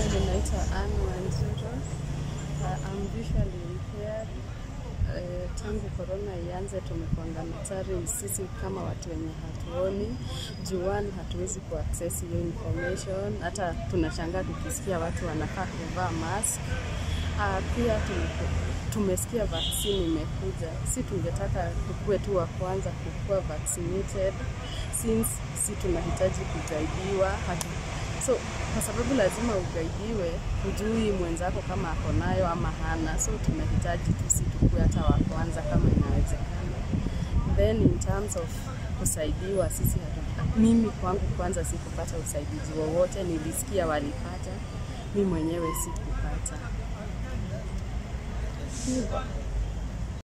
Mimi naitwa Anne Wanjiro. Uh, I'm visually impaired. Uh, tangu corona ianze tumekuanga natari sisi kama watu wenye hatuoni juani, hatuwezi kuaccess hiyo information. Hata tunashangaa tukisikia watu wanafaa kuvaa mask. Uh, pia tume- tumesikia vaccine imekuja, si tungetaka tukue tu wa kwanza kukuwa vaccinated since si tunahitaji kugaidiwa hatu so kwa sababu lazima ugaidiwe, hujui mwenzako kama ako nayo ama hana, so tunahitaji tu si tukue hata wa kwanza kama inawezekana. Then in terms of kusaidiwa, sisi hatu, mimi kwangu kwanza sikupata usaidizi wowote, nilisikia walipata, mi mwenyewe sikupata hivyo.